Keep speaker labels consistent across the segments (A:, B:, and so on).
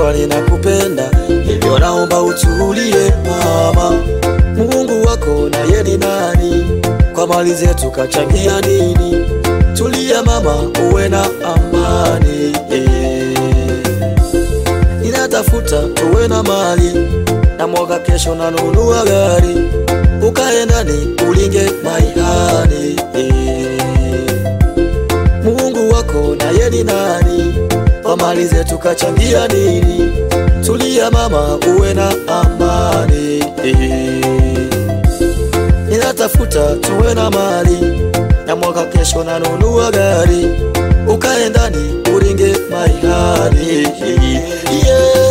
A: najua ninakupenda, hivyo naomba utulie mama. Mungu wako naye ni nani? Kwa mali zetu kachangia nini? Tulia mama, uwe na amani eh. Ninatafuta tuwe na mali na mwaka kesho nanunua gari, ukae ndani ulinge maihani eh. Mungu wako naye ni nani? Kwa mali zetu kachangia nini? Tulia mama, uwe na amani eh. Ninatafuta tuwe na mali na mwaka kesho nanunua gari, ukae ndani uringe maihani yeah.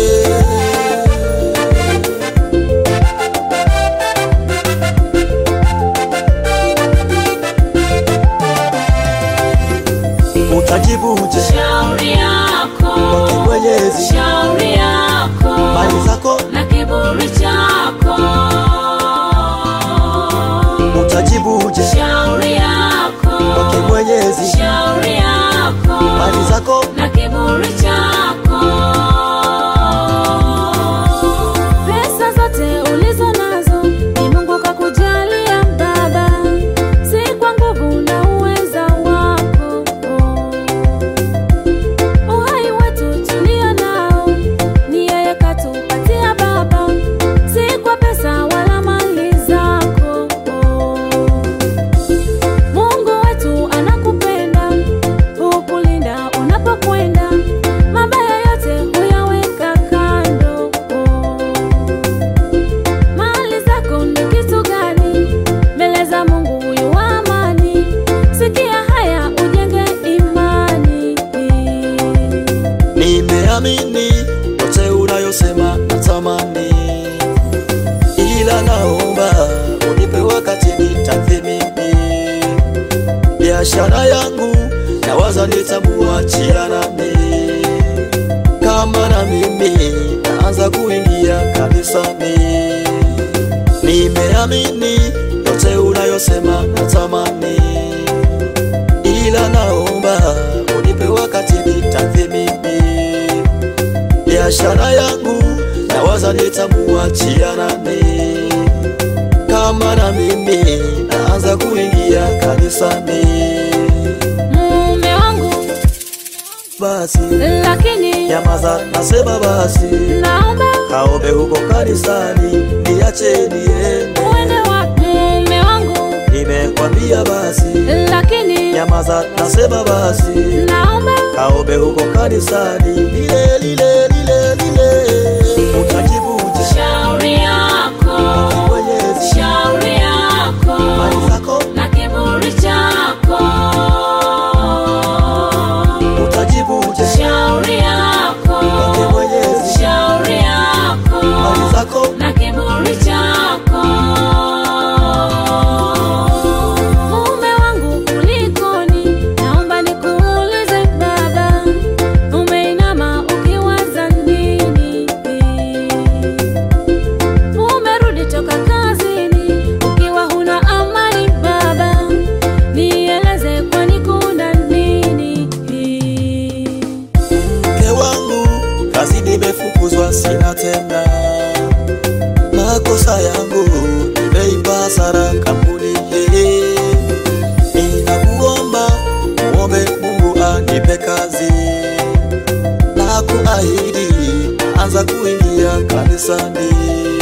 A: Utajibuje
B: Shauri yako,
A: kwa Mwenyezi,
B: shauri yako
A: mali zako
B: na kiburi chako.
A: utajibuje
B: Shauri yako,
A: kwa Mwenyezi,
B: shauri yako
A: mali zako
B: na kiburi chako. Pesa zote ulizo nazo ni Mungu kakujalia baba, si kwa nguvu na uweza wako. Uhai wetu tulio nao ni yeye katupatia baba, si kwa pesa wala mali zako. Mungu wetu anakupenda, hukulinda unapokwenda, mabaya yote huyaweka kando. Mali zako ni kitu gani mbele za Mungu huyu wa amani? Sikia haya ujenge imani.
A: Nimeamini yote unayosema natamani, ila naomba unipe wakati nitathimini biashara yangu, nawaza nitamuachia nani kama na mimi naanza kuingia kanisani. Nimeamini yote unayosema natamani, ila naomba unipe wakati nitathimini biashara yangu, nawaza nitamuachia nani kama na mimi naanza kuingia kanisani.
B: Mume wangu
A: Basi
B: lakini
A: nyamaza, nasema basi
B: naomba
A: kaombe huko kanisani, niache niende.
B: uende wapi? Mume wangu
A: Nimekwambia basi
B: lakini
A: nyamaza, nasema basi
B: naomba
A: kaombe huko kanisani, lile lile lile lile utajibuje
B: shauri yako,
A: Mwenyezi,
B: shauri yako
A: mali zako
B: na kiburi chako.
A: utajibuje
B: Shauri yako,
A: Mwenyezi,
B: shauri yako
A: mali zako
B: na kiburi chako. Mume wangu kulikoni, naomba nikuulize baba, umeinama ukiwaza nini? Umerudi toka kazini ukiwa huna amani baba, nieleze kwani kuna nini?
A: mke wangu, kazi nimefukuzwa, sina tena. Makosa yangu nimeipa hasara kampuni hii. Ninakuomba muombe Mungu anipe kazi na kuahidi, anza kuingia kanisani.